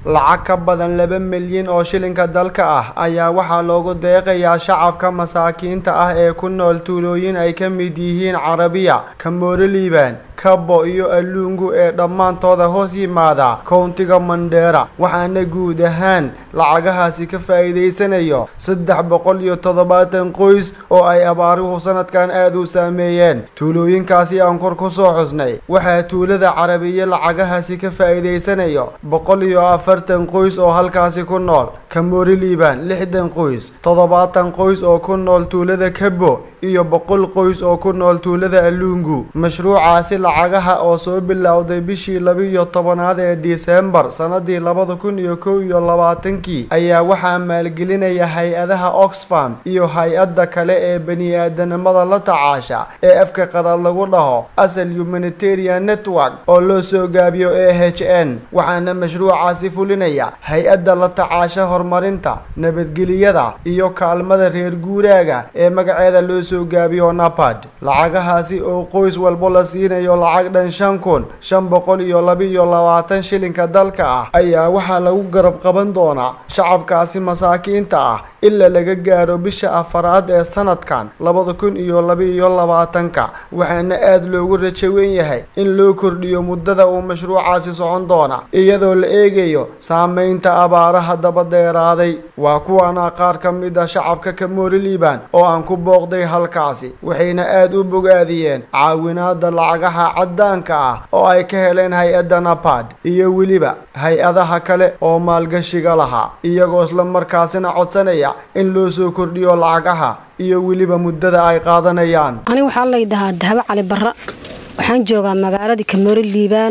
lacag ka badan laba milyan oo shilinka dalka ah ayaa waxaa loogu deeqayaa shacabka masaakiinta ah ee ku nool tuulooyin ay ka mid yihiin carabiya kamoore liibaan kabo iyo aluungu ee dhammaantooda hoos yimaada kowntiga mandheera waxaana guud ahaan lacagahaasi ka faa'iidaysanayo saddex boqol iyo toddobaatan qoys oo ay abaaruhu sanadkan aada u saameeyeen tuulooyinkaasi aan kor ku soo xusnay waxaa tuulada carabiya lacagahaasi ka faa'iidaysanayo boqol iyo afartan qoys oo halkaasi ku nool kamoori liibaan lixdan qoys toddobaatan qoys oo ku nool tuulada kabo iyo boqol qoys oo ku nool tuulada aluungu mashruucaasi lacagaha oo soo bilowday bishii laba-iyo tobanaad ee disembar sanadii labada kun iyo kow iyo labaatankii ayaa waxaa maalgelinaya hay-adaha oxfam iyo hay-adda kale ee bani-aadanimada la tacaasha ee afka qaraad lagu dhaho asal humanitarian network oo loo soo gaabiyo a h n waxaana mashruucaasi fulinaya hay-adda la tacaasha horumarinta nabadgeliyada iyo kaalmada reer guuraaga ee magaceeda loo soo gaabiyo napad lacagahaasi oo qoys walbo la siinayo lacag dhan shan kun shan boqol iyo laba-iyo labaatan shilinka dalka ah ayaa waxaa lagu garab qaban doonaa shacabkaasi masaakiinta ah ilaa laga gaaro bisha afaraad ee sanadkan labada kun iyo laba-iyo labaatanka waxaana aada loogu rajo weyn yahay in loo kordhiyo muddada uu mashruucaasi socon doona iyadoo la eegayo saameynta abaaraha dabadeeraaday waa kuwana qaar ka mid a shacabka kamoori liibaan oo aan ku booqday halkaasi waxayna aada u bogaadiyeen caawinaada lacagaha caddaanka ah oo ay ka heleen hay-adda napad iyo weliba hay-adaha kale oo maalgashiga lahaa iyagoo isla markaasina codsanaya in loo soo kordhiyo lacagaha iyo weliba muddada ay qaadanayaan ani waxaa laydhahaa dahabo cali barra waxaan joogaa magaaladii kamoori liibaan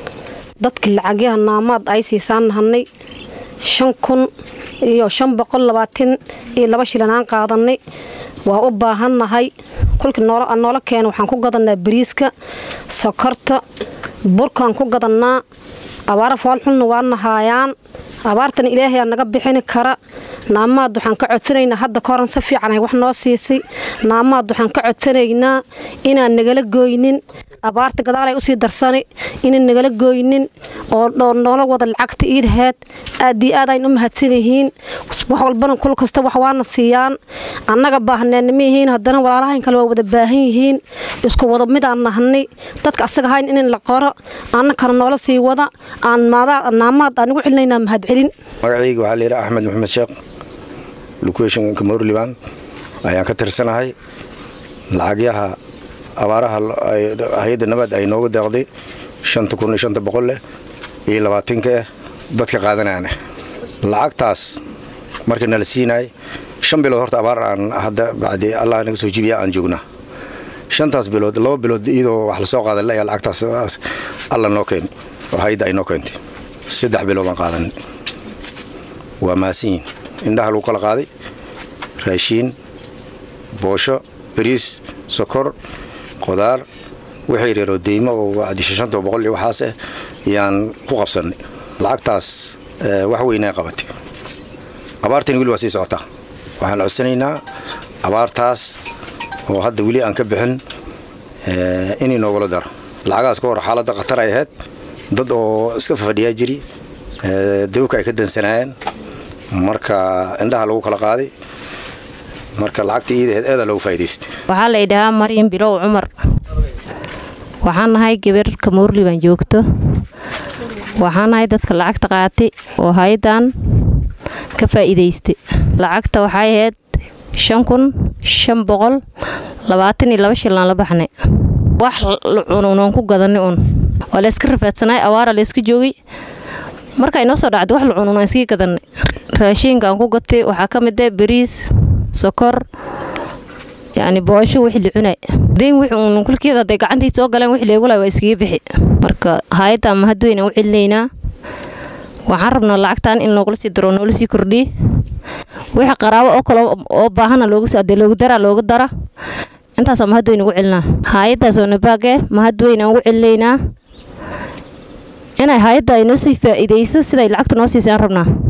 dadka lacagyaha naamaad ay siisaan nahanay shan kun iyo shan boqol labaatan iyo laba shilan aan qaadanay waa u baahannahay kolkii noola keena waxaan ku gadannaa bariiska sokorta burkaan ku gadannaa abaara foolxulna waa nahaayaan abaartana ilaahayaa naga bixini kara naamaad waxaan ka codsanaynaa hadda ka horan si fiican ay wax noo siisay naamaad waxaan ka codsanaynaa inaan nagala gooynin abaarta gadaalay usii darsanay inaan nagala gooynin oo noola wada lacagta iidhaheed aad iyo aad ayn u mahadsan yihiin wax walbana kul kasta wax waana siiyaan annaga baahneenna ma yihiin haddana walaalahayn kale waa wada baahan yihiin isku wada midaan nahnay dadka asaga hayn in la qoro annakana noola sii wada aan naamaad aan ugu celinaynaa mahadcelin magacayga waxaa layidhi axmed maxamed sheekh location kamoor liban ayaan ka tirsanahay lacagyaha abaaraha hay-adda nabaad ay nooga deeqday shanta kun iyo shanta boqol leh iyo labaatanka eh dadka qaadanaana lacagtaas markii nala siinay shan bilood horta abaar aan hadda bacdi allah naga soo jibiya aan joognaa shantaas bilood laba bilood iyadoo wax lasoo qaadan ayaa lacagtaas alla noo keen oo hay-adda ay noo keentay saddex bilood aan qaadanay waa mahadsanyihin indhaha lagu kala qaaday raashiin boosho bariis sokor qodaar wixii reeroo deymo oo wacdishashanta boqol iyo waxaas ah ayaan ku qabsannay lacagtaas wax weynaa qabatay abaartani weli waa sii socotaa waxaan codsanaynaa abaartaas oo hadda weli aan ka bixin inay noogala daro lacagahaas ka hor xaaladda khatar ay ahayd dad oo iska fafadhiyaa jiri dawka ay ka dansanaayeen marka indhaha lagu kala qaaday marka lacagta iidaheed eedaa loogu faa'idaystay waxaa la idhahaa maryam bilow cumar waxaan nahay gabar kamoorli baan joogto waxaan nahay dadka lacagta qaatay oo hay-adan ka faa'iidaystay lacagta waxay ahayd shan kun shan boqol labaatan iyo laba shilaan la baxnay wax cununoon ku gadanay un waa layska rafaadsanay awaara layska joogay marka inoo soo dhacday wax la cununaan iskii gadanay raashiinka aan ku gatay waxaa ka mid ah bariis sokor yacni boosho wixii la cunay dayn wixii uun kulkeeda hadday gacantii soo galeen wixii leegulay waa iskaga bixi marka hay-adda ama hadweyna u celinaynaa waxaan rabnaa lacagtan in loogula sii daro noola sii kordhiye wixii qaraabo oo kale oo baahana loogadee loogu daraa looga dara intaasaa mahadweyne ugu celinaa hay-addaasoo nabaage mahadweyne aan ugu celinaynaa inay hay-adda ay noo sii faa'iidayso siday lacagta noo siisay aan rabnaa